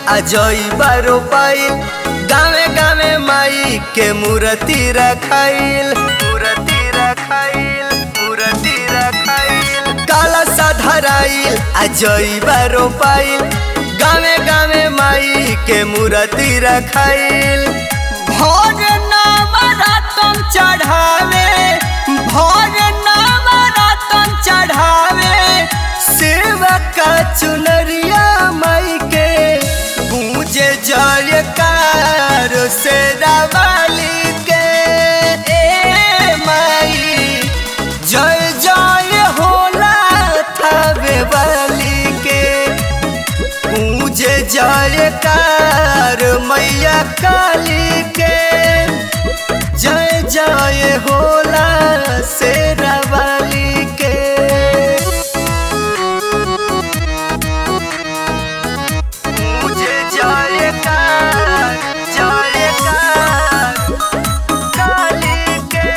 अजई बारो पाइल गावे गावे माई के मूर्ति रखाइल मूर्ति रखाइल मूर्ति रखाइल काला सा धराइल अजई बारो पाइल गावे गावे माई के मूर्ति रखाइल भोर नवरतन चढ़ावे भोर नवरतन चढ़ावे सेवक चुनरिया माई के गूंजे जयकार से रावाली के ए माई जय जय होला थावे वाली के पूजे जयकार मैया काली के जय जय होला शेरावाली के पूजे जयकार जयकार काली के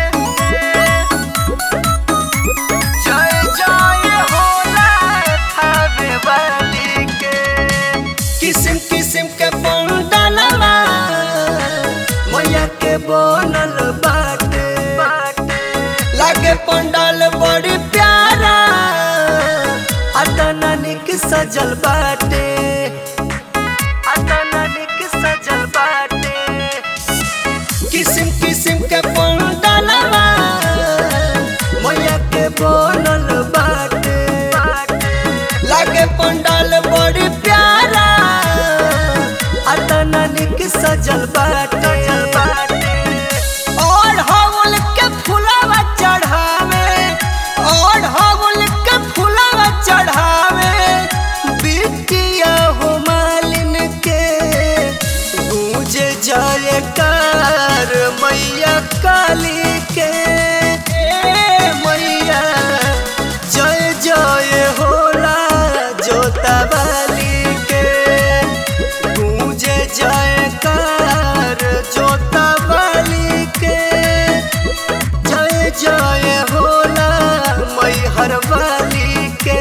जय जय होला थावे वाली के किस्म किस्म के पंडलवा मैया के बनल बाटे लागे पंडाल बड़ी प्यारा अतना निक सजल बाटे अतना निक सजल बाटे किस्म किस्म के पंडलवा मैया के बनल बाटे लागे पंडाल बड़ी प्यारा अतना निक सजल बाटे और हवल के फुलावा चढ़ावे और हवल के फुलावा चढ़ावे बिटिया हो मालिन के गूंजे जयकार मैया काली के ए मैया जय जय होला जोता वाली के गूंजे जयकार जोता वाली के जय जय होला मैहर वाली के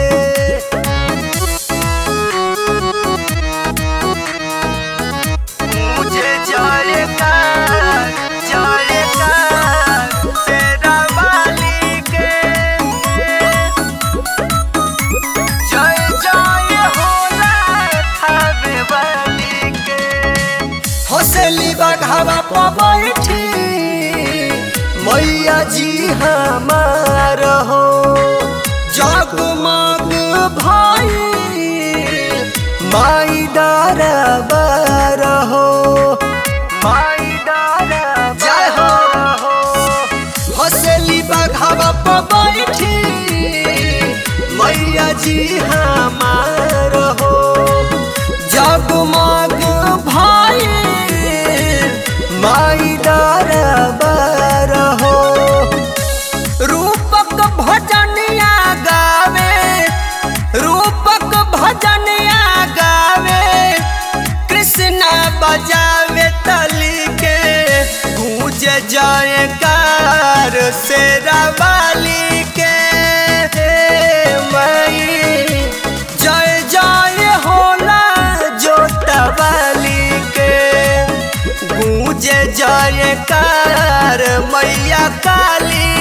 मुझे जयकार जयकार तेरा वाली के जय जय होला थावे वाली के हौसली बघावा पर बैठी मैया जी हमार हो जगमग भाई माई डरबार हो माई डर जय हो हौसली बघावा पर बैठी मैया जी हमार हो जगमग भाई माई डरबार हो रूपक भजनिया गावे रूपक भजनिया गावे कृष्णा बजावे तली के गूंज जयकार से रवाली के हे मई जय जय होला जोतवाली के गूंज जयकार मैया काली